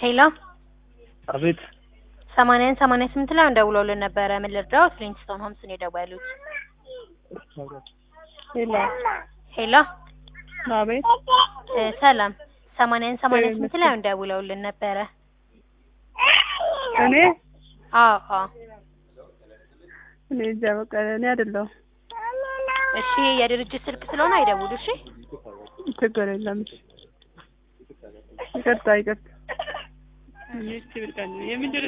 ሄሎ አቤት ሰማንያን ሰማንያ ስምንት ላይ ደውለውልን ነበረ። ምን ልርዳው? ፍሊንትስቶን ሆምስ ነው የደወሉት። ሄሎ ሄሎ አቤት እ ሰላም ሰማንያን ሰማንያ ስምንት ላይ ደውለውልን ነበረ። እኔ አዎ አዎ። እኔ እዛ በቃ እኔ አይደለሁም። እሺ የድርጅት ስልክ ስለሆነ አይደውሉ። እሺ ችግር የለም። ይቅርታ ይቅርታ። እሺ ብልቀን የምን